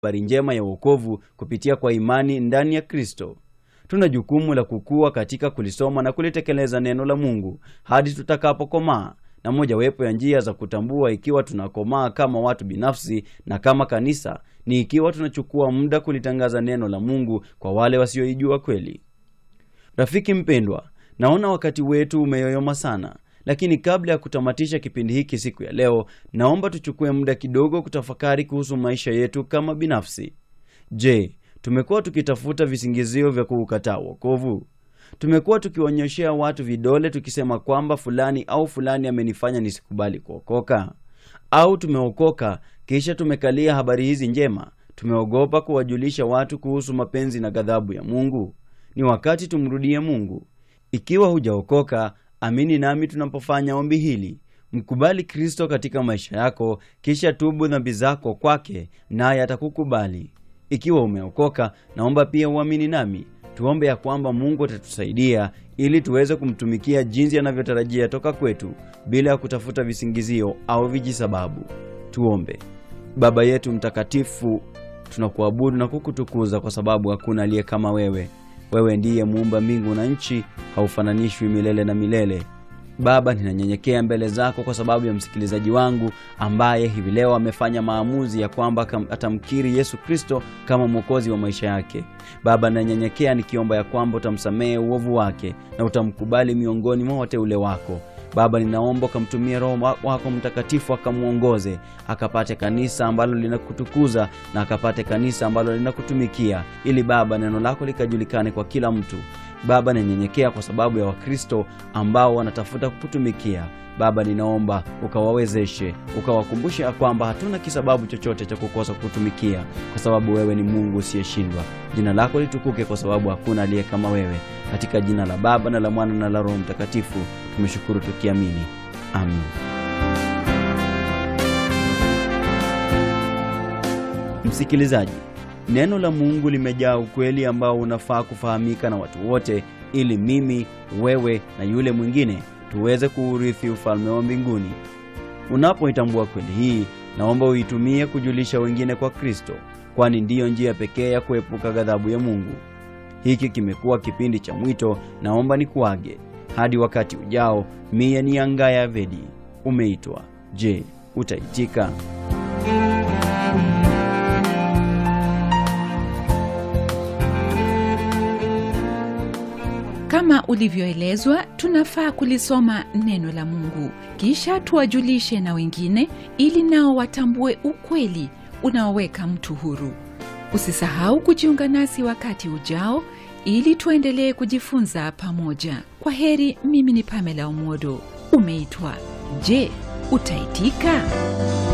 habari njema ya wokovu kupitia kwa imani ndani ya Kristo. Tuna jukumu la kukua katika kulisoma na kulitekeleza neno la Mungu hadi tutakapokomaa, na mojawapo ya njia za kutambua ikiwa tunakomaa kama watu binafsi na kama kanisa ni ikiwa tunachukua muda kulitangaza neno la Mungu kwa wale wasioijua kweli. Rafiki mpendwa, naona wakati wetu umeyoyoma sana, lakini kabla ya kutamatisha kipindi hiki siku ya leo, naomba tuchukue muda kidogo kutafakari kuhusu maisha yetu kama binafsi. Je, tumekuwa tukitafuta visingizio vya kuukataa wokovu? Tumekuwa tukionyeshea watu vidole tukisema kwamba fulani au fulani amenifanya nisikubali kuokoka? Au tumeokoka kisha tumekalia habari hizi njema, tumeogopa kuwajulisha watu kuhusu mapenzi na ghadhabu ya Mungu? Ni wakati tumrudie Mungu. Ikiwa hujaokoka, amini nami tunapofanya ombi hili. Mkubali Kristo katika maisha yako, kisha tubu dhambi zako kwake, naye atakukubali. Ikiwa umeokoka, naomba pia uamini nami tuombe ya kwamba Mungu atatusaidia ili tuweze kumtumikia jinsi anavyotarajia toka kwetu bila ya kutafuta visingizio au vijisababu. Tuombe. Baba yetu mtakatifu, tunakuabudu na kukutukuza kwa sababu hakuna aliye kama wewe. Wewe ndiye muumba mbingu na nchi, haufananishwi milele na milele. Baba, ninanyenyekea mbele zako kwa sababu ya msikilizaji wangu ambaye hivi leo amefanya maamuzi ya kwamba atamkiri Yesu Kristo kama mwokozi wa maisha yake. Baba, ninanyenyekea nikiomba ya kwamba utamsamehe uovu wake na utamkubali miongoni mwa wateule wako. Baba, ninaomba ukamtumie Roho wako Mtakatifu akamwongoze akapate kanisa ambalo linakutukuza na akapate kanisa ambalo linakutumikia, ili Baba neno lako likajulikane kwa kila mtu. Baba, ninyenyekea kwa sababu ya Wakristo ambao wanatafuta kukutumikia. Baba, ninaomba ukawawezeshe, ukawakumbushe ya kwamba hatuna kisababu chochote cha kukosa kukutumikia, kwa sababu wewe ni Mungu usiyeshindwa. Jina lako litukuke, kwa sababu hakuna aliye kama wewe. Katika jina la Baba na la Mwana na la Roho Mtakatifu tumeshukuru tukiamini, amin. Msikilizaji, Neno la Mungu limejaa ukweli ambao unafaa kufahamika na watu wote, ili mimi, wewe na yule mwingine tuweze kuurithi ufalme wa mbinguni. Unapoitambua kweli hii, naomba uitumie kujulisha wengine kwa Kristo, kwani ndiyo njia pekee ya kuepuka ghadhabu ya Mungu. Hiki kimekuwa kipindi cha mwito. Naomba nikuage hadi wakati ujao. Mie ni Angaya Vedi. Umeitwa. Je, utaitika? Kama ulivyoelezwa, tunafaa kulisoma neno la Mungu kisha tuwajulishe na wengine, ili nao watambue ukweli unaoweka mtu huru. Usisahau kujiunga nasi wakati ujao, ili tuendelee kujifunza pamoja. Kwa heri. Mimi ni Pamela Omodo. Umeitwa. Je, utaitika?